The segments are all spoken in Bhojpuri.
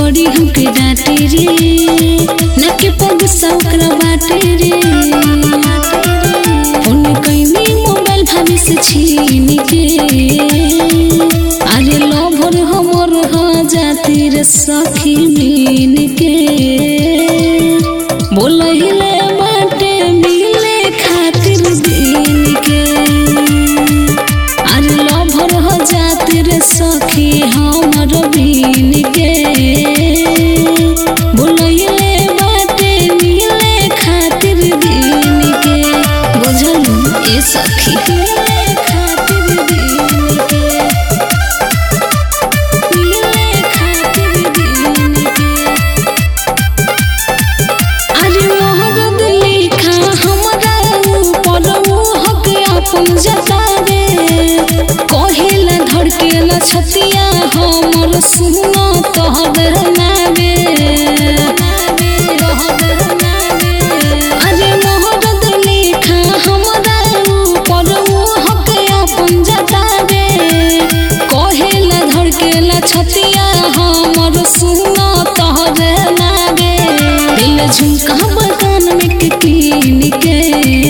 बड़ी हमके डांटे रे न के पग सौकरा बाटे रे फोन कैनी मोबाइल भाभी से छीन के अरे लभर हमर ह जाती रे सखी मीन के बोलहिले बाटे मिले खातिर दिन के अरे लभर हो जाती रे सखी हमर बीन के बोलहिले बाटे मिले खातिर दिन के बुझलू ए सखी मिले खातिर दिन के मिले खातिर दिन के अरे मोहब्बत लिखा हमरा ऊपर मोहक अपन जतावे कहेला धड़केला छतिया हमर सुनो तोहर नावे अरे मोहब्बत लिखा हमरा ऊपर मोहक अपन जतावे कहेला धड़केला छतिया हमर सुनो तोहर नावे दिल झुमका बगान में के कीन के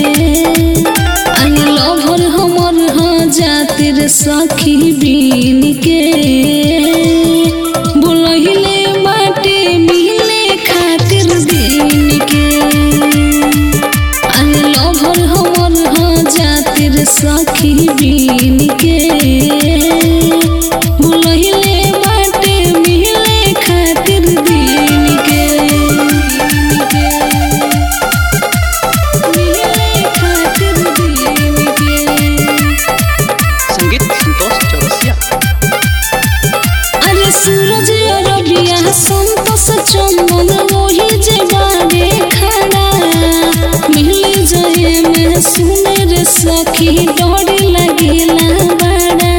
अरे लभर हमर ह जातिर सखी बीन के बोलहिले बाटे मिले खातिर दिन के अरे लभर हमर ह जातिर सखी बीन के बोलहिले बाटे मिले खातिर दिन के मिले खातिर दिन के संगीत संतोष चौरसिया अरे सूरज अरबिया संतोष चंदन वही जे बारे खड़ा मिल जाए में सुने रे सखी डर लगेला बड़ा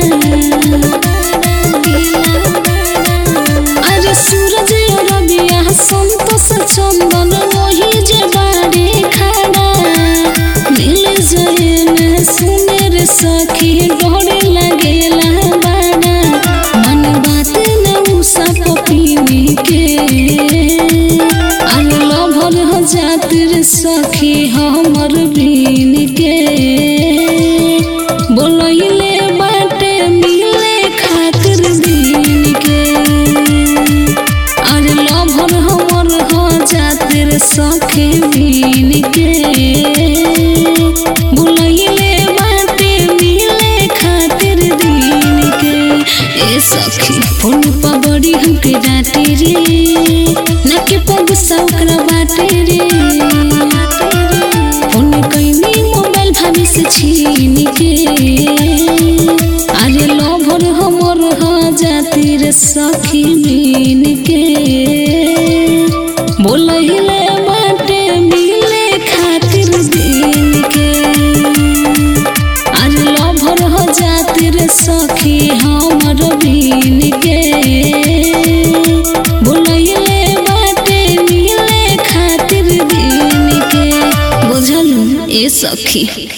अरे सूरज अरबिया संतोष चंदन वही जे बारे खड़ा मिल जाए में सुने रे सखी डर लगेला बड़ा मन बात न उसा पपीने के अरे लभर हो जातिर सखी हमर बीन के बोलहिले बाटे मिले खातिर दिन के अरे लभर हमर हो जातिर सखी बीन के बोलहिले बाटे मिले खातिर दिन के ए सखी फोन पर बड़ी हमके डांटे रे न के पग सौकरा बाटे रे फोन कैनी मोबाइल भाभी से छीन के अरे लभर हमर ह जाती रे सखी मीन के बोलहिले बाटे मिले खातिर दिन के अरे लभर हो जातिर सखी हमर बीन के बोलहिले बाटे मिले खातिर दिन के बुझलू ए सखी